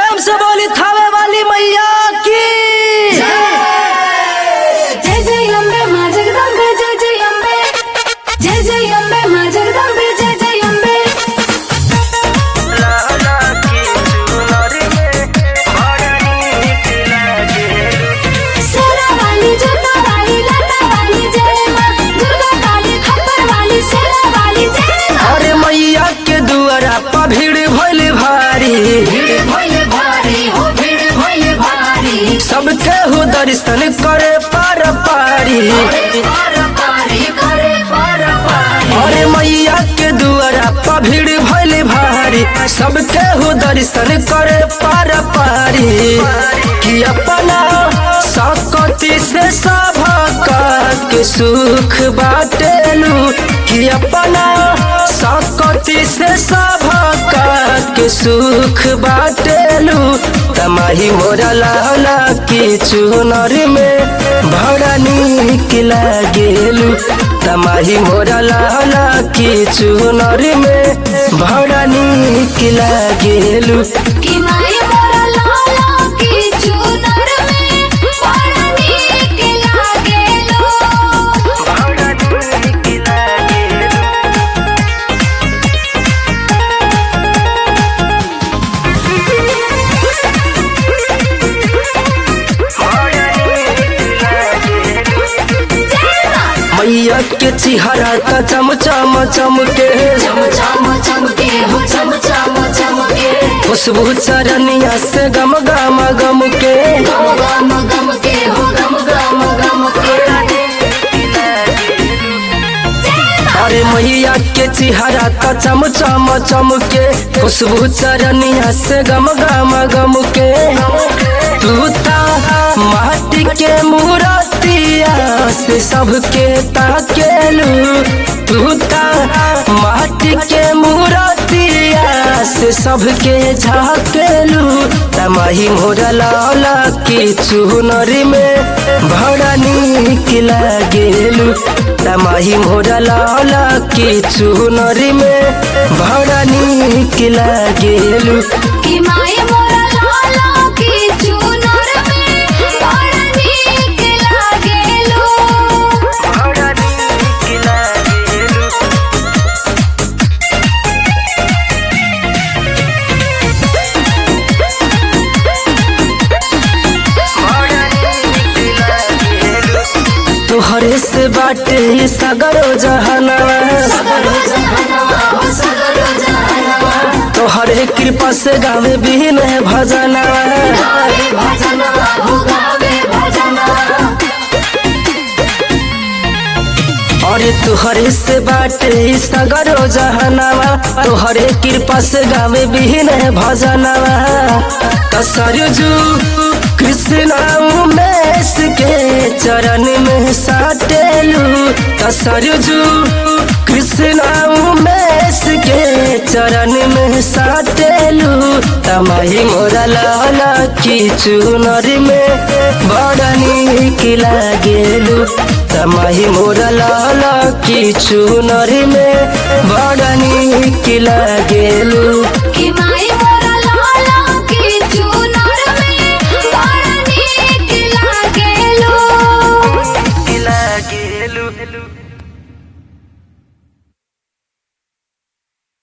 प्रेम से बोली थावे वाली मैया की जय जय अम्बे माँ जगदम्बे जय जय अम्बे जय जय अम्बे माँ जगदम्बे जय जय अम्बे सेरा वाली जोता वाली लाटा वाली जय माँ दुर्गा काली खप्पर वाली सेरा वाली जय माँ अरे मैया के दुआरा पर भीड़ भइल भारी भीड़ भोले भारी हो भीड़ भोले भारी सबके हो दर्शन करे पार पारी पार पारी करे पार पारी अरे मैया के दुआरा पर भीड़ भइल भारी सबके हो दर्शन करे पार पारी कि अपना सकती से सभका के सुख बाटेलू कि अपना सकती से सभका के सुख बाटेलू तमाही मोरा लाला की चुनर में बड़ा नीक लागेलू तमाही मोरा लाला की चुनर में बड़ा नीक लागेलू कि माय मोरा लाला की चुनर में बड़ा नीक लागेलो जय माँ मैया के चिहरा का चमचम चमके चम चम चमके हो चम चम चमके खुशबू चरनिया से गम गम गम के गम गम गम के हो गम गम गम के अरे मैया के चिहरा का चमचम चमके खुशबू चरनिया से गम गम गम के तू ता माटी के मूर्तिया से सबके ताकेलू तू ता माटी के मूर्तिया से सबके झाकेलू तमाही मोरा लाला की चुनरी में बड़ा नीक लागेलू तमाही मोरा लाला की चुनरी में बड़ा नीक लागेलू कि माय मोरा लाला की चुनर में बड़ा नीक लागेलो तोहरे से बाटे सगरो जहनवा सगरो जहनवा हो सगरो जहनवा तोहरे कृपा से गावे बिन भजनवा गावे भजनवा हो गावे भजनवा अरे तुहरे से बाटे सगरो जहनवा तोहरे कृपा से गावे बिन भजनवा कसरजू कृष्ण उमेश के चरण में साटेलू कसरजू कृष्ण उमेश के चरण में साटेलू तमाही मोरा लाला की चुनर में बड़ा नीक लागेलू तमाही मोरा लाला की चुनर में बड़ा नीक लागेलू